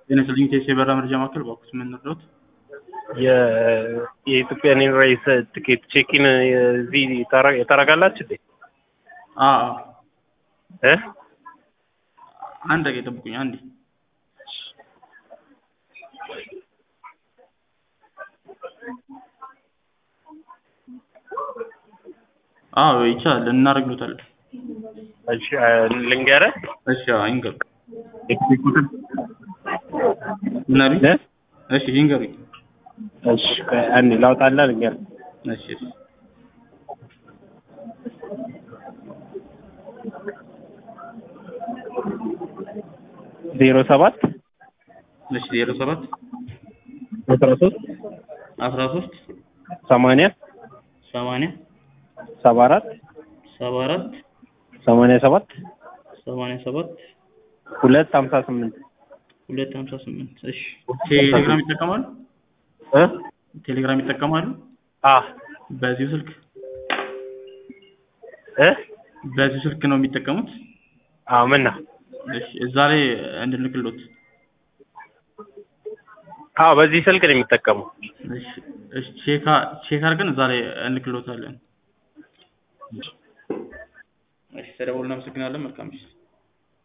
ጤና ይስጥልኝ ቴስ የበራ መረጃ ማዕከል በኩስ የምንረዳት የኢትዮጵያን ኤርላይንስ ትኬት ቼኪን እዚህ ታረጋላችሁ እንዴ? እ አንድ ደቂቃ ጠብቁኝ አንዴ አዎ ይቻላል እናደርግሎታለን እሺ ልንገርህ እሺ አዎ ይንገሩ ኤክዚኩቲቭ ምን አሉኝ እ እሺ ይንገሩኝ እሺ አንዴ ላውጣላ ልንገርህ እሺ እሺ ዜሮ ሰባት እሺ ዜሮ ሰባት አስራ ሶስት አስራ ሶስት ሰማንያ ሰማንያ ሰባ አራት ሰባ አራት ሰማንያ ሰባት ሰማንያ ሰባት ሁለት ሀምሳ ስምንት ሁለት ሀምሳ ስምንት እሺ ቴሌግራም ይጠቀማሉ እ ቴሌግራም ይጠቀማሉ አ በዚሁ ስልክ እ በዚሁ ስልክ ነው የሚጠቀሙት አዎ ምን ነው እሺ እዛ ላይ እንድንልክሎት አዎ በዚህ ስልክ ነው የሚጠቀሙ እሺ እሺ ቼክ ቼክ አድርገን እዛ ላይ እንልክሎታለን እሺ ተደውሎ እናመሰግናለን መልካም ምሽት